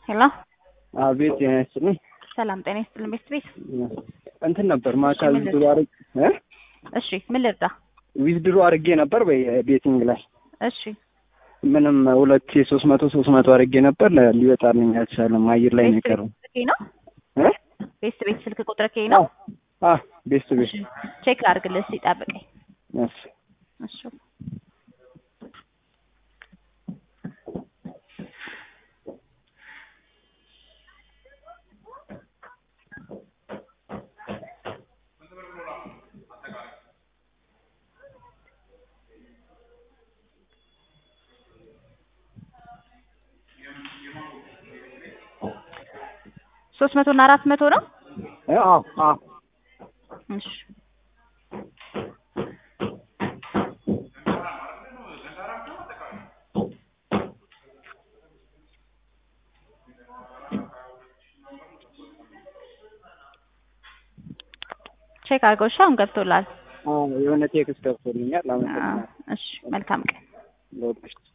ሄሎ አቤት ጤና ይስጥልኝ። ሰላም ጤና ይስጥልን። ቤት ቤት እንትን ነበር ማታ እሺ፣ ምን ዊዝድሮ አርግ እ እሺ፣ ምን ልርዳ? ዊዝድሮ አርጌ ነበር በቤቲንግ ላይ እሺ ምንም ሁለት ሶስት መቶ ሶስት መቶ አርጌ ነበር ለ- ሊወጣልኝ አልቻለም። አየር ላይ ነው ቤት የቀረው። ቤት ስልኬ ነው። እ ቤት ቤት ስልክ ቁጥር ኬ ነው። አ ቤስት ቤት እሺ ቼክ ላድርግልህ እስኪ ጠብቀኝ። እሺ እሺ ሶስት መቶ እና አራት መቶ ነው። እ አዎ አዎ እሺ ቼክ አድርገው። እሺ አሁን ገብቶላል። አዎ የሆነ ቴክስት ገብቶልኛል። አዎ፣ አመሰግናለሁ። እሺ መልካም ቀን። ለወደፊት